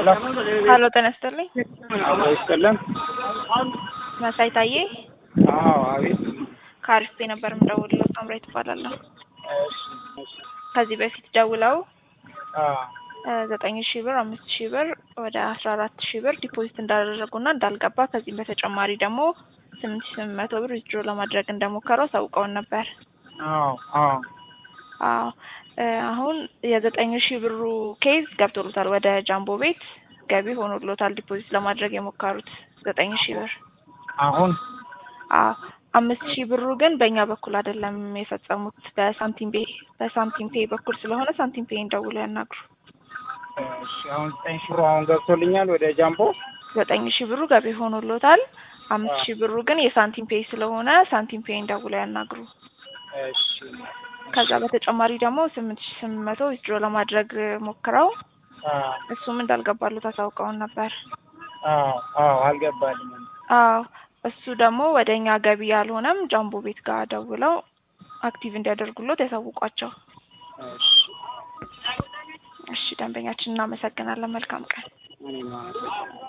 ሄሎ ሀሎ ጤና ይስጥልኝ። አብሮ ይስጥልን። መሳይ ታዬ አዎ አቤት። ከአሪፍ ቤ ነበር የምደውልለው። ሳምራይ ትባላለሁ። እሺ እሺ። ከዚህ በፊት ደውለው አዎ ዘጠኝ ሺህ ብር አምስት ሺህ ብር ወደ አስራ አራት ሺህ ብር ዲፖዚት እንዳደረጉና እንዳልገባ ከዚህም በተጨማሪ ደግሞ ስምንት ሺህ ስምንት መቶ ብር ዊዝድሮ ለማድረግ እንደሞከሩ አሳውቀውን ነበር። አዎ አዎ አዎ እ አሁን የዘጠኝ ሺህ ብሩ ኬዝ ገብቶሎታል። ወደ ጃምቦ ቤት ገቢ ሆኖሎታል። ዲፖዚት ለማድረግ የሞከሩት ዘጠኝ ሺህ ብር አሁን አዎ አምስት ሺህ ብሩ ግን በእኛ በኩል አይደለም የፈጸሙት በሳንቲም ፔ በሳንቲም ፔ በኩል ስለሆነ ሳንቲም ፔ እንደውለው ያናግሩ። እሺ አሁን ዘጠኝ ሺህ ብሩ አሁን ገብቶልኛል ወደ ጃምቦ። ዘጠኝ ሺህ ብሩ ገቢ ሆኖሎታል። አምስት ሺህ ብሩ ግን የሳንቲም ፔ ስለሆነ ሳንቲም ፔ እንደውለው ያናግሩ። እሺ ከዛ በተጨማሪ ደግሞ ስምንት ሺህ ስምንት መቶ ዊዝድሮ ለማድረግ ሞክረው አዎ እሱም እንዳልገባሉት አሳውቀውን ነበር። አዎ አዎ አልገባልኝም። አዎ እሱ ደግሞ ወደ እኛ ገቢ ያልሆነም ጃምቦ ቤት ጋር ደውለው አክቲቭ እንዲያደርጉሎት ያሳውቋቸው። እሺ እሺ ደንበኛችን እናመሰግናለን። መልካም ቀን። እኔም አመሰግናለሁ።